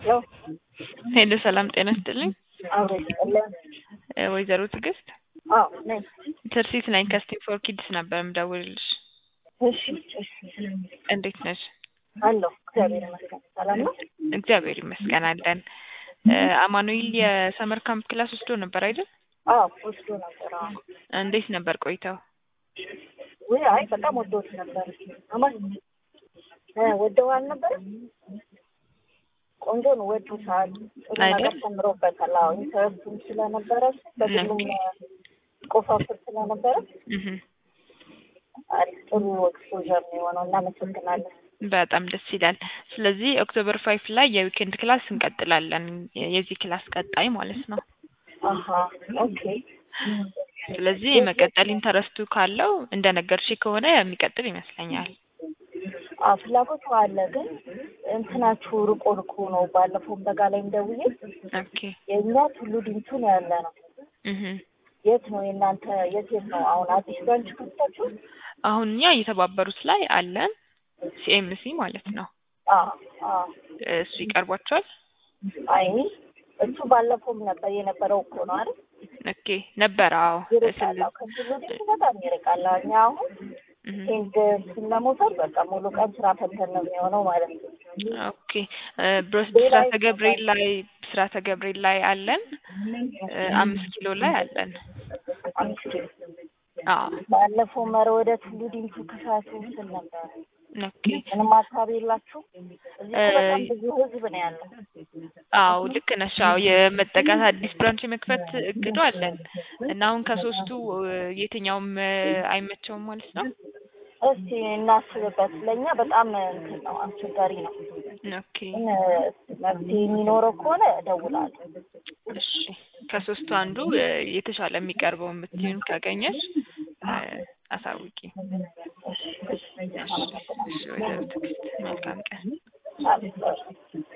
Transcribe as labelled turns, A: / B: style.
A: ያው
B: ሄሎ ሰላም ጤና ይስጥልኝ።
A: አብሮ ይስጥልን።
B: እ ወይዘሮ ትዕግስት
A: አዎ ነኝ።
B: ትርሲት ነኝ ከስቴም ፎር ኪድስ ነበር የምደውልልሽ።
A: እሺ እሺ
B: እንዴት ነሽ?
A: አለሁ እግዚአብሔር ይመስገን። ሰላም ነው?
B: እግዚአብሔር ይመስገን አለን። እ አማኑኤል የሰመር ካምፕ ክላስ ወስዶ ነበር አይደል?
A: አዎ ወስዶ ነበር። አዎ
B: እንዴት ነበር ቆይታው?
A: ውይ አይ በጣም ወዶት ነበር። አማን እ ወደው አልነበረም? ቆንጆ ነው፣ ወዶታል። ጥሩ ነገር
B: አይደል?
A: ተምሮበታል። አዎ ኢንተረስቱም ስለነበረ በግሉም ቆፋፍር ስለነበረ
B: እህ
A: አሪፍ ጥሩ ኤክስፖዠር ነው የሆነው። እናመሰግናለን።
B: በጣም ደስ ይላል። ስለዚህ ኦክቶበር ፋይፍ ላይ የዊኬንድ ክላስ እንቀጥላለን። የዚህ ክላስ ቀጣይ ማለት ነው።
A: አሀ ኦኬ
B: ስለዚህ የመቀጠል ኢንተረስቱ ካለው እንደነገርሽ ከሆነ የሚቀጥል ይመስለኛል።
A: አዎ ፍላጎቱ አለ፣ ግን እንትናችሁ ርቆ ርቆ ነው። ባለፈውም በጋ ላይ እንደውዬ
B: ኦኬ
A: የእኛ ቱሉ ዲምቱ ነው ያለ ነው።
B: እህ
A: የት ነው የእናንተ? የት የት ነው አሁን አዲስ ብራንች ከፍታችሁ?
B: አሁን እኛ የተባበሩት ላይ አለን ሲኤምሲ ማለት ነው።
A: አዎ አዎ
B: እሱ ይቀርቧቸዋል።
A: አይ እሱ ባለፈውም ነበር የነበረው እኮ ነው አይደል?
B: ኦኬ ነበር። አዎ
A: ይርቃል። አዎ ከቱሉ ዲምቱ በጣም ይርቃል። አዎ እኛ አሁን
B: እህ
A: ሄንድ ስንለመውሰድ በቃ ሙሉ ቀን ስራ ፈተን ነው የሚሆነው ማለት ነው።
B: ኦኬ እ ብሮስ ብስራተ ገብርኤል ላይ ብስራተ ገብርኤል ላይ አለን እ አምስት ኪሎ ላይ አለን።
A: አምስት
B: አዎ
A: ባለፈው መረ ወደ ቱሉ ዲምቱ ክሳቱ ስል ነበር።
B: ኦኬ
A: ምንም ሀሳብ የላችሁ? እዚህ እኮ በጣም ብዙ ህዝብ ነው ያለው።
B: አዎ ልክ ነሽ። አዎ የመጠቃት አዲስ ብራንች የመክፈት እቅዱ አለን እና አሁን ከሶስቱ እ የትኛውም እ አይመቸውም ማለት ነው።
A: እስቲ እናስብበት። ለእኛ በጣም እንትን ነው አስቸጋሪ ነው።
B: ኦኬ
A: ግን መፍትሄ የሚኖረው ከሆነ እደውላለሁ።
B: እሺ ከሶስቱ አንዱ እ የተሻለ የሚቀርበው የምትይውን ካገኘሽ እ አሳውቂ።
A: እሺ እሺ
B: እሺ እሺ ወይዘሮ ትዕግስት መልካም ቀን።
A: አመሰግናለሁ።